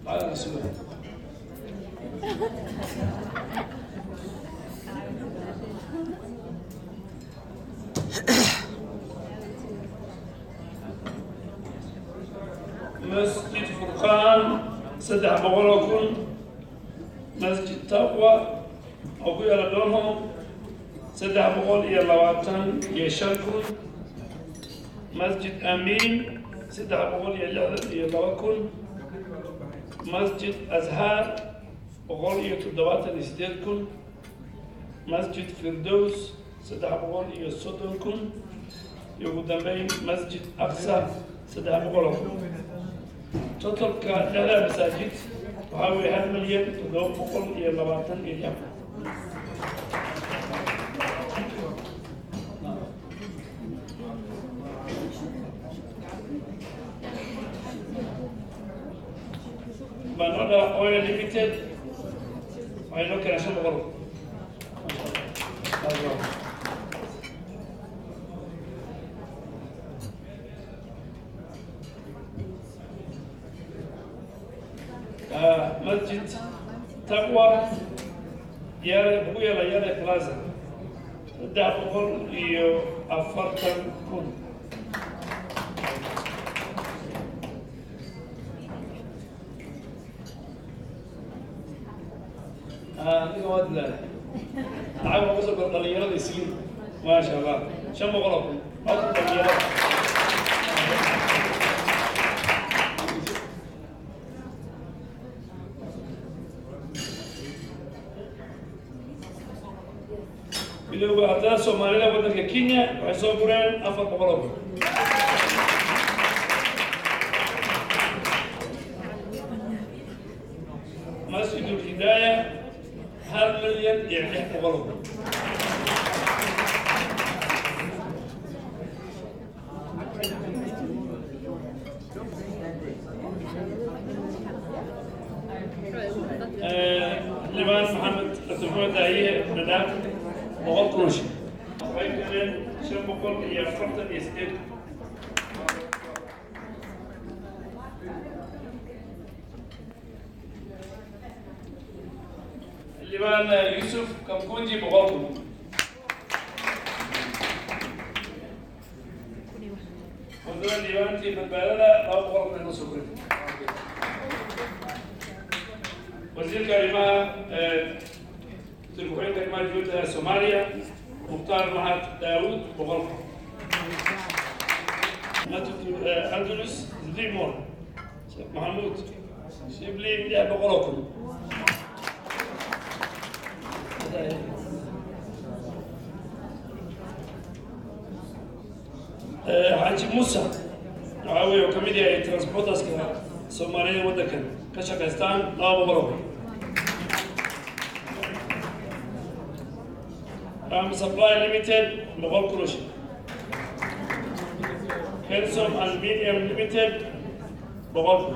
على الرسول مسجد فرقان سدح بغلوكم مسجد تقوى أبو يلا دونهم سدح بغل يلا واتن يشاركون مسجد أمين سدح بغل يلا يلا وكن مسجد أزهار بغل يتدوات الإسدادكم مسجد فردوس سدح بغل يصدنكم يقدمين مسجد أقصى سدح بغلكم totalka dhexdaa masaajid waxaa weeye hal milyan toddoba boqol iyo labaatan iyo lix banoda oil limited waxay noo keenay shan boqol masjid taqwa yare ugu yeela yare plaza saddex boqol iyo afartan kun aniga waad leedahay lacag uga soo kor dhalinyarada isliin maasha allah shan boqol oo kun codka dhalinyarada bilowga ardada soomaalida waddanka kenya waxay soo gureen afar boqol oo kun masjid ulhidaaya hal milyan iyo lix boqol oo kun libaan maxamed abdulxamed daahiye dhadhaaf boqol kun oo shil waxay galeen shan boqol iyo afartan iyo sideed libaan yusuf kamkunji boqol kun wadada libaantii badbaadada laba boqol kun inoo soo koray wasiirka arrimaha wasiirka arrimaha dibadda soomaaliya mukhtaar mahad daawud boqol andalus zlimor sheekh maxamuud shibli lix boqol oo kun xaaji musa waxaa weeye oo kamid yahay transporterska soomaalida waddankan ka shaqaystaan laba boqol oo kun Ram Supply Limited, boqol kun oo shil. Kelsom Aluminium Limited, boqol kun.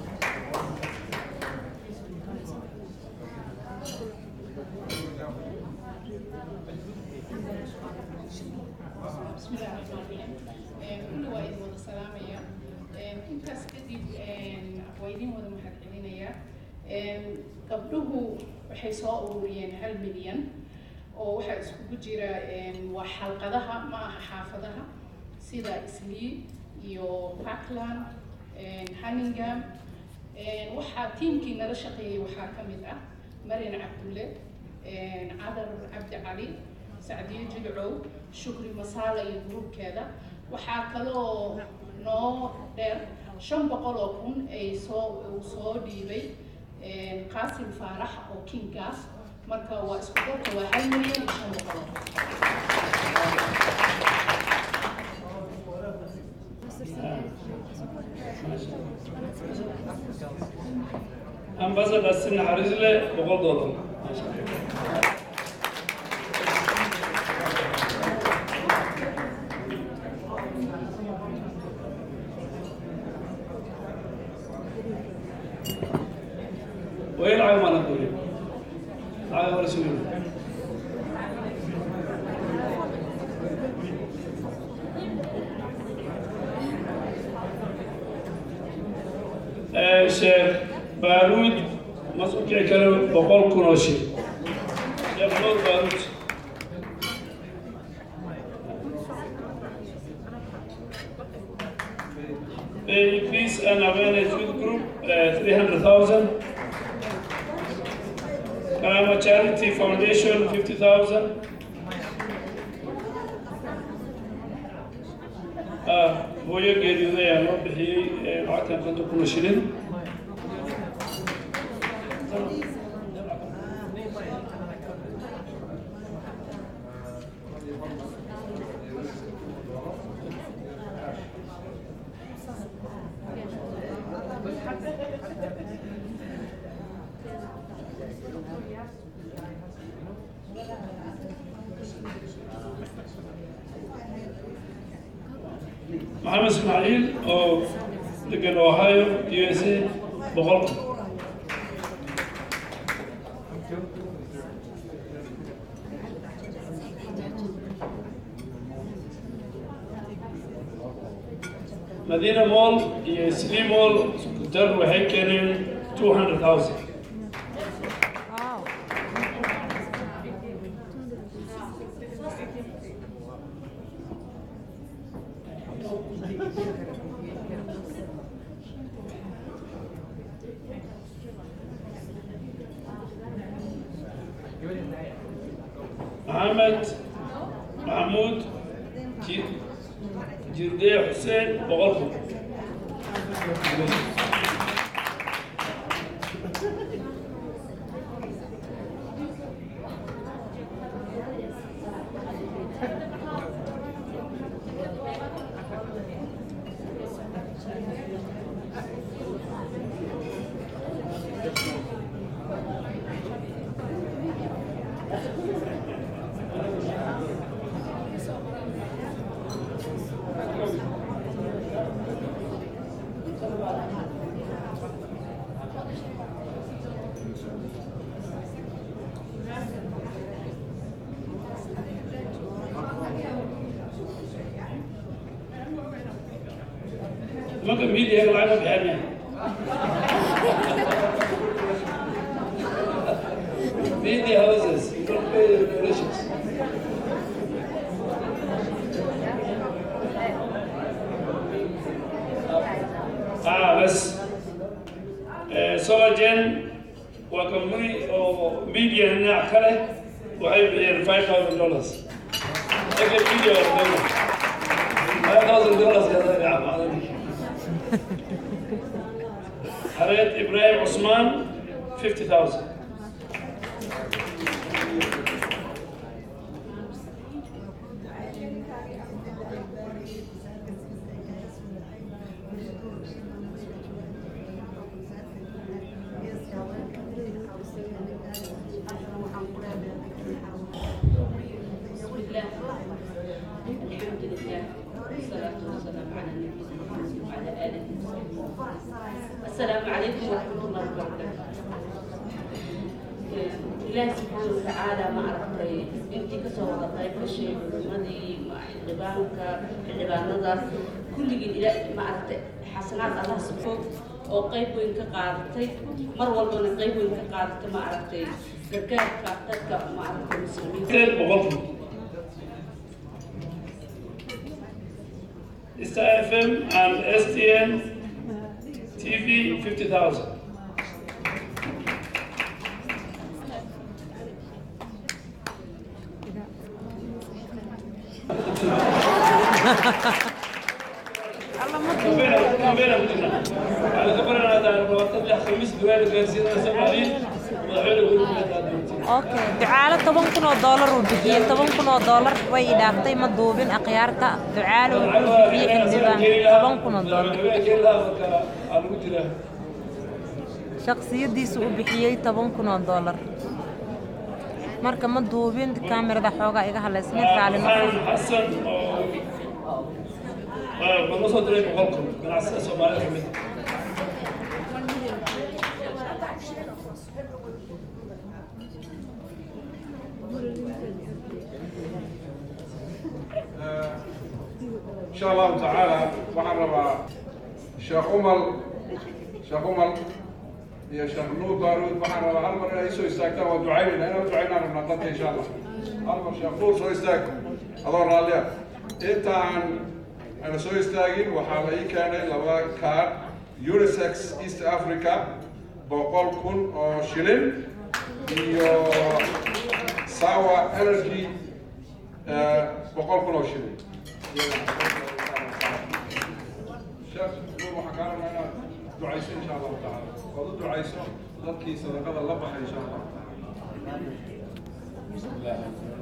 بسم الله الرحمن الرحيم كل واحد ودا سلاميا intaas kadib waa idin wada mahadcelinaya gabdhuhu waxay soo ururiyeen hal milyan oo waxaa iskugu jira waa xalqadaha ma aha xaafadaha sida islii iyo parkland hunningham waxaa tiimkii nala shaqeeyey waxaa ka mid ah marian cabdulle cadar cabdi cali sacdiyo jilcow shukri masaala iyo gruubkeeda waxaa kaloo noo dheer shan boqol oo kun ay soo uu soo dhiibay qaasim faarax oo kingaas marka waa isku darka waa hal milyan iyo shan boqol oo kun Ambassador Sina Harizle, boqol dollar. ويلعب ما نقول على رسول الله الشيخ baaruud masuulkii kale boqol kun oo shil sheekh nuur baaruud Pay Peace and Awareness Youth Group, uh, 300,000. Karama Charity Foundation, 50,000. Ah, hooyo geeriyooday ayaa loo bixiyey eh, lacagtan konton kun oo shilin. maxamed ismaaciil oo degan ohio u s a boqol kun madiina mall iyo slim mall iskutar waxay keeneen two hundred thousand Wow. maxamed maxamuud Ji- jirde xuseen boqol kun nimanka miidiyaga lacag ma bixinaya media houses you don't pay the regulations ah bas Eh, solagen waa company oo media dhinac ka leh waxay bixiyeen five thousand dollars ega media waa dowla five thousand dollars kada gacmaadan حريت إبراهيم عثمان 50,000 بسم الله الحمد لله والصلاة والسلام على نبينا محمد وعلى آله وصحبه السلام عليكم ورحمة الله وبركاته إلهي سبحانه وتعالى ما عرفتي أنت كسر طيب الشيء مدي مع الغبانك الغبان كل جد إلهي ما عرفت حسنات الله سبحانه oo qayb weyn ka qaadatay mar walbana qayb weyn ka qaadatay ma aragtay gargaarka dadka ma aragtay muslimiinta زين بغض Star FM and STN TV 50,000 كبيرة كبيرة بدنا على كبرنا هذا الوقت اللي خميس دوالي جالسين سبعين وضعوا يقولوا okay ducaalo toban kun oo doolar uu bixiyey toban kun oo doolar way i dhaaftay ma duubin akhyaarta ducaalo wuxuu bixiyey xildhibaan toban kun oo doolar shaksiyadiisu u bixiyey toban kun oo doolar marka ma duubin kaamirada xoogaa iga halaysnayd raali noqon حسن بالنص دري بقولكم من على الصومالي كمان إن شاء الله تعالى waxaan rabaa sheekh umar sheekh umar iyo sheekh nuur baaruud waxaan rabaa hal mar inay soo istaagtaan waa ducaynayna inaan ducaynaan rabnaa dadka insha allah hal mar sheekh nuur soo istaag adoo raalliya intaan ana soo istaagin waxaa la ii keenay laba kaar unisex east africa boqol kun oo shilin iyo sawa energy eh, boqol kun oo shilin sheekh nuur waxaan kaa rabnaa inaad ducayso insha allahu tacaala ood u ducayso dadkii sadaqada la baxay insha allahu tacaala بسم الله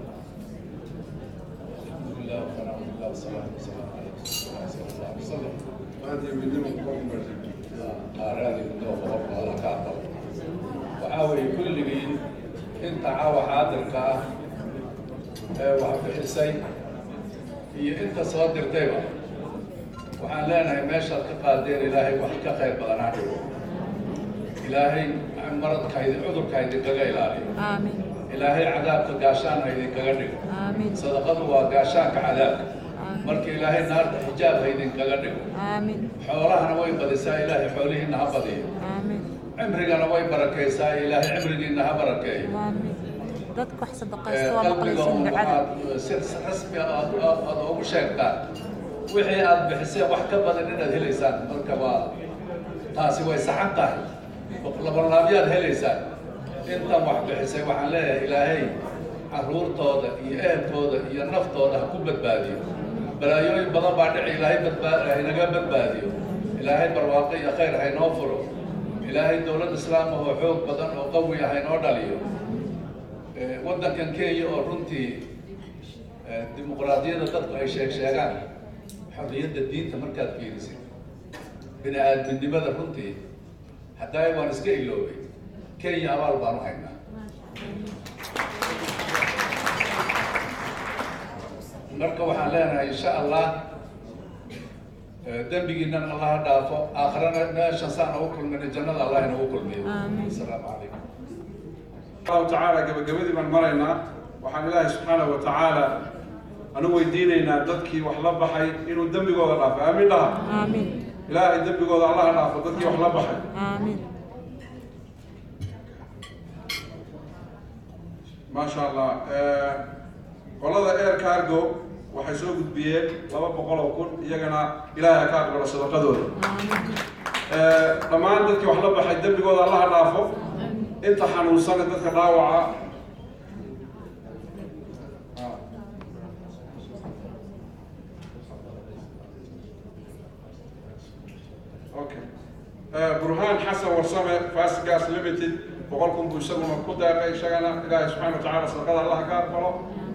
الحمد لله والحمد لله والصلاة والسلام على رسول الله صلى الله عليه وسلم maanta midnimo ku martay qaaraadii muddo qofka alla ka aqbal waxaa weeye kulligii inta caawa xaadirka ah ee wax bixisay iyo inta soo dirtayba waxaan leenahay meeshaad ka qaadeen ilaahay wax ka qayr badan ha dhigo ilaahay maradka idin cudurka idinkaga ilaaliyo آمين ilaahay cadaabka gaashaan ha idinkaga dhigo آمين sadaqadu waa gaashaanka cadaabka marka ilaahay naarta xijaab ha idinkaga dhigo آمين xoolahana way badisaa ilaahay xoolihiinna ha badiyo آمين cimrigana way barakaysaa ilaahay cimrigiinna ha barakeeyo آمين dadka wax Ee, sadaqaysta waa qalbiga maqlaysan un ducada waxaad si rasmi ah aad aad- aad ugu sheegtaan wixii aad bixiseen wax ka badan inaad helaysaan marka waa taasi way saxan tahay labanlaabyaad helaysaan intan wax bixisay waxaan leeyahay ilaahay carruurtooda iyo ehelkooda iyo naftooda ha ku badbaadiyo balaayooyin badan baa dhici ilaahay badbaa haynaga badbaadiyo ilaahay barwaaqo iyo khayr haynoo furo ilaahay dowlad islaam ah oo xoog badan oo qawi ah haynoo dhaliyo Ee, waddankan kenya oo runtii ee, dimuqraadiyadda dadku ay sheeg sheegaan xorriyadda diinta markaad fiirisid bini aadminimada runtii haddaa waan iska iloobay kenya abaal baan u haynaa marka waxaan leenahay insha allah ee, dembigiinan allah ha dhaafo aakhirana meeshan saan ugu kulmina jannada allah inagu kulmiyo Amiin. asalaamu calaykum allahu tacaala gabagabadii baan maraynaa waxaan ilaahay subxaanahu wa tacaala anu weydiinaynaa dadkii wax la baxay inuu dembigooda dhaafo aamin dhaha آمين ilaahay dembigooda allaha dhaafo dadkii wax la baxay آمين maasha allah Eh, qolada air cargo waxay soo gudbiyeen laba boqol oo kun iyagana ilaahay ha ka aqbalo sadaqadooda Eh, dhammaan dadkii wax la baxay dembigooda allaha dhaafo inta xanuunsane dadka dhaawaca Ah. okay Eh, burhaan xasan warsame fast gas limited boqol kun buu isaguna ku deeqay isagana ilaahay subxaana wa tacaala sadaqada allaha ka aqbalo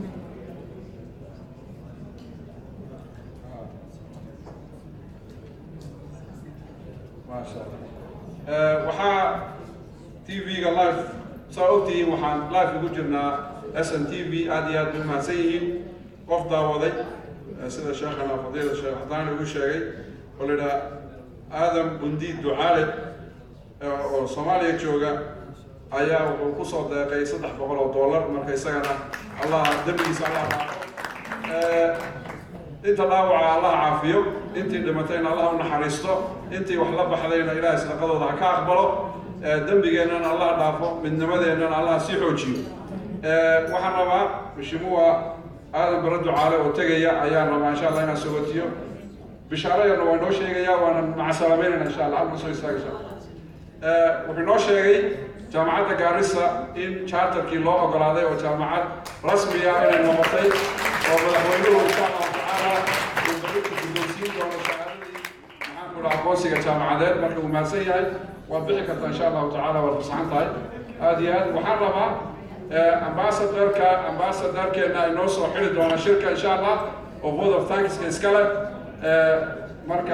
maasha allah Eh, waxaa tv-ga live saa ogtihiin waxaan live ugu jirnaa s n t v aad iyo aad bay mahadsan yihiin qof daawaday eh, sida sheekhana fadiila sheekh xadaani ugu sheegay oo la yidhaha aadam bundi ducaale eh, oo soomaaliya jooga ayaa wuxuu ku soo deeqay saddex boqol oo dollar marka isagana allah dembigiisa allah dhaafo Eh, inta dhaawaca allah caafiyo intii dhimatayna allah u naxariisto intii wax la baxdayna ilaahay sadaqadooda ha ka aqbalo Eh, dembigeennana allah dhaafo midnimadeennana allah sii xoojiyo Eh, waxaan rabaa mishimuwa aadan bara ducaale oo tegaya ayaan rabaa insha allah inaan sogotiyo bishaaro yarna waa inoo sheegaya waana macasalaameynayna insha allah halma soo istaagaysa Eh, wuxuu inoo sheegay jaamacadda gaarisa in charterkii loo ogolaaday oo jaamacad rasmiya inay noqotay oo madaxweynuhu insha allahu tacaala uu berita guddoonsiin doono shahaadadii maxaan ku dhaha aqoonsiga jaamacadeed marka uu mahadsan yahay waad bixi kartaa insha allahu tacaala waad fasaxan tahay aad iyo aad waxaan rabaa eh, ambassadorka ambassadorkeena ay noo soo xiri doona shirka insha allah oo board of tankska iskale Eh, marka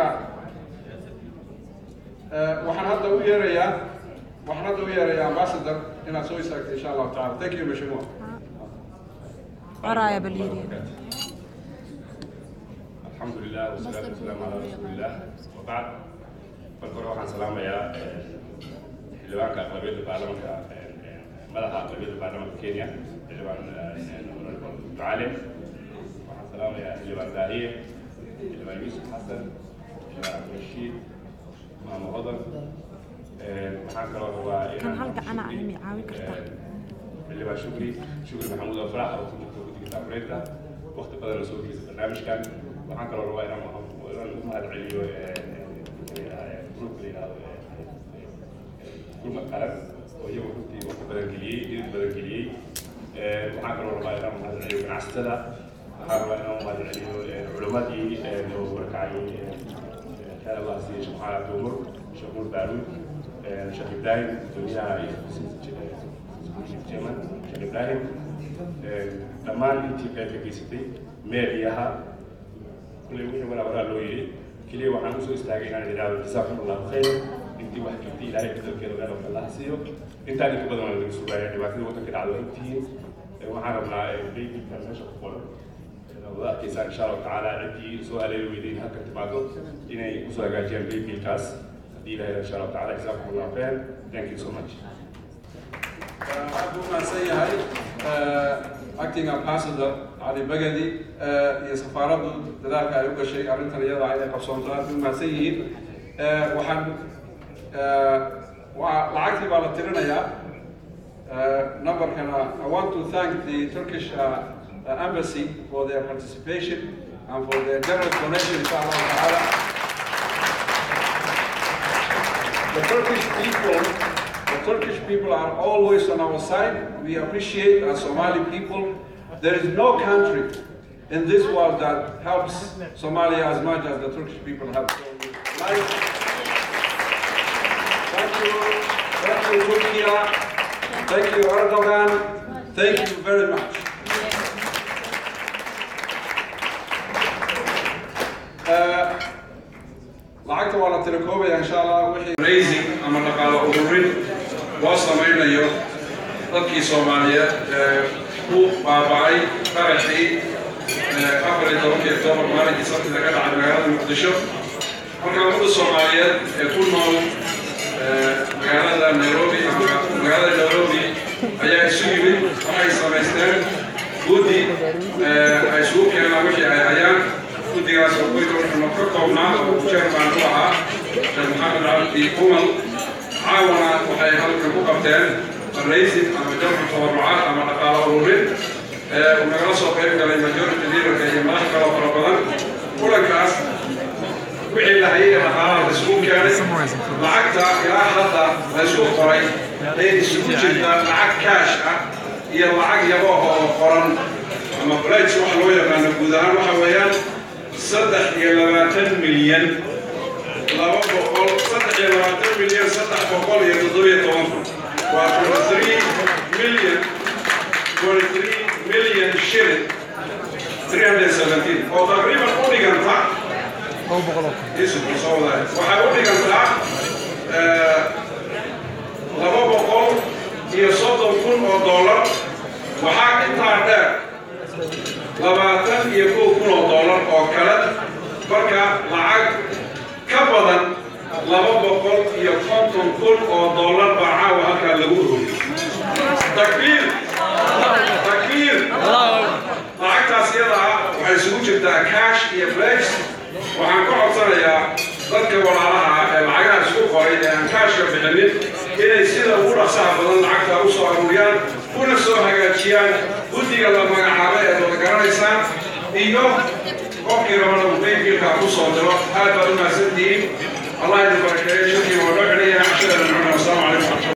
Eh, waxaan hadda u yeerayaa waxaan hadda u yeerayaa ambassador inaad soo istaagto insha allahu taala thank you mashimua ورايا باليري الحمد لله والصلاة والسلام على رسول الله وبعد marka hore waxaan salaamayaa xildhibaanka aqlabiyadda baarlamanka madaxa aqlabiyadda baarlamanka kenya xildhibaan ducaale waxaan salaamayaa xildhibaan daahiye xildhibaan yuusuf xasan xildhibaan cabdirashiid maamo hodan waxaan kaloo rabaa kan hal gacan ah ayay caawin kartaa xildhibaan shukri shukri maxamuud afrax oo ku jirta guddiga taakureedka waqti badan soo geysa barnaamijkan waxaan kaloo rabaa inaan inaan u mahad celiyo gruupka la yidhahdo gurmad qaran oo iyagu runtii waqti badan geliyey dhidid badan geliyey waxaan kaloo rabaa inaan u mahad celiyo ganacsatada waxaan rabaa inaan u mahad celiyo culimmadii oo warkacay خير الله سيدي شيخ محمد عبد الأمور شيخ نور بارود شيخ إبراهيم دنيا جيمان شيخ إبراهيم dhammaan intii qaybka geysatay meediyaha kulley wixii waraa waraa loo yidhi keliya waxaan usoo istaagay inaan idhaahdo jazaakum allahu khayr intii wax jirtay ilaahay bedelkeeda meel oo kale ha siiyo intaan inka badan waa laga sugaaya dhibaatada waddanka dhacdo ogtihiin waxaan rabnaa baybinkan meesha ku qoran wada arkaysaa insha allahu tacaala ciddii soo haleeli weyday in halkan timaado inay usoo hagaajiyaan baybinkaas haddii ilahay insha allahu tacaala jazaakum allahu khayr thank you so much waxaan ku mahadsan yahay acting ambassador cali bagadi iyo safaaraddu dadaalka ay u gashay arrintan iyada inay qabsoonto aad u mahadsan yihiin waxaan waa lacagtii baa la tirinayaa numberkana I want to thank the Turkish uh, uh, embassy for their participation and for their generous donation inshallah ta'ala. The Turkish people The Turkish people are always on our side. We appreciate our Somali people. There is no country in this world that helps Somalia as much as the Turkish people help. Like, thank you, thank you, Turkey. Thank you, Erdogan. Thank you very much. Uh, lacagta waa la tirakoobaya insha allah wixii raising ama dhaqaalo ururin loo samaynayo dadkii soomaaliyeed ee ku baaba'ay qaraxii afar iyo tobankii octoobar maalinkii sabtida ka dhacay magaalada muqdisho marka ummadda soomaaliyeed ee ku nool magaalada nairobi ama magaalada nairobi ayaa isu yimid waxay samaysteen guddi ay isugu keenaan wixii ay hayaan guddigaas oo guriga wuxuu ka koobnaa oo chairman u ahaa sheekh maxamed cabdi kumal caawana waxay halkan ku qabteen raisin ama jamcu tabarucaad ama dhaqaalo ururin uu nagala soo qayb galay majority leaderka iyo madax kaloo fara badan kulankaas wixii la hayay dhaqaalaha la isugu keenay lacagta ilaa hadda la isku qoray ee isugu jirta lacag kaash ah iyo lacag yabooha oo qoran ama pledge waxa loo yaqaano guud ahaan waxa weeyaan saddex iyo labaatan milyan laba boqol saddex iyo labaatan milyan saddex boqol iyo toddobiyo toban kun waa twenty three million twenty three million shilling three hundred seventeen oo taqriiban u dhiganta isu soo wadaay waxay u dhigantaa laba boqol iyo soddon kun oo dollar waxaa intaa dheer labaatan iyo kow kun oo dollar oo kale marka lacag ka badan laba boqol iyo konton kun oo dollar baa caawa halkaa lagu ururiyey takbiir takbiir lacagtaas iyada ah waxay isugu jirtaa cash iyo flex waxaan ka codsanayaa dadka walaalaha ah ee lacagaha isku qoray ee aan kaashka bixinin inay sida ugu dhaqsaha badan lacagta u soo aruuriyaan una soo hagaajiyaan guddiga la magacaabay ee wada garanaysaan iyo qofkii rabana uu baybkiilkaa ku soo diro aad baad u mahadsantihiin allah idin barakeeyo shirkii waa noo celinaya cashadana